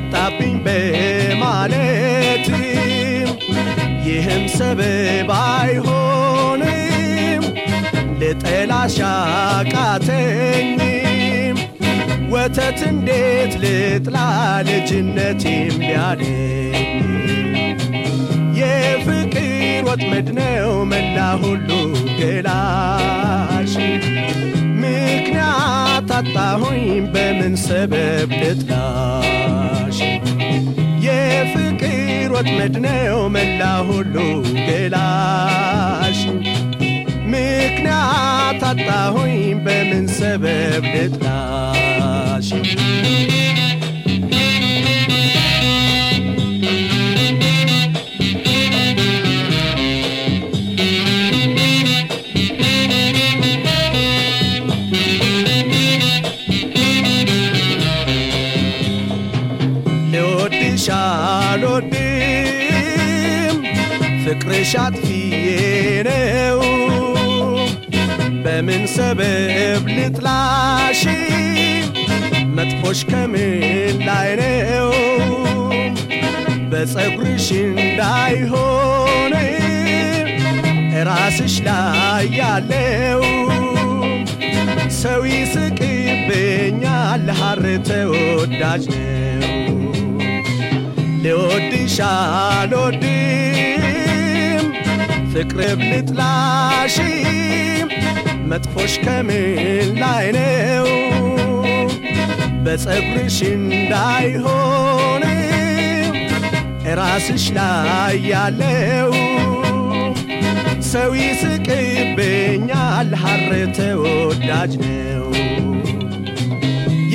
መጣብኝ በማለትም ይህም ሰበብ አይሆንም ልጠላሽ አቃተኝም ወተት እንዴት ልጥላ ልጅነቴም ቢያለኝ የፍቅር ወጥመድ ነው መላ ሁሉ ገላሽ ምክንያት አጣሁኝ በምን ሰበብ ልጥላሽ የፍቅር ወጥመድ ነው መላ ሁሉ ገላሽ ምክንያት አጣሁኝ በምን ሰበብ ልጥላሽ ልወድሽ አልወድም ፍቅርሽ አጥፊዬ ነው በምን ሰበብ ልጥላሽ መጥፎሽ ከምን ላይ ነው በፀጉርሽ እንዳይሆን ራስሽ ላይ ያለው ሰው ይስቅብኛል ሐር ተወዳጅ ነው ልወድሽ አልወድም ፍቅር ልጥላሽ መጥፎሽ ከምን ላይ ነው በፀጉርሽ እንዳይሆን ራስሽ ላይ ያለው ሰው ይስቅብኛል ሐር ተወዳጅ ነው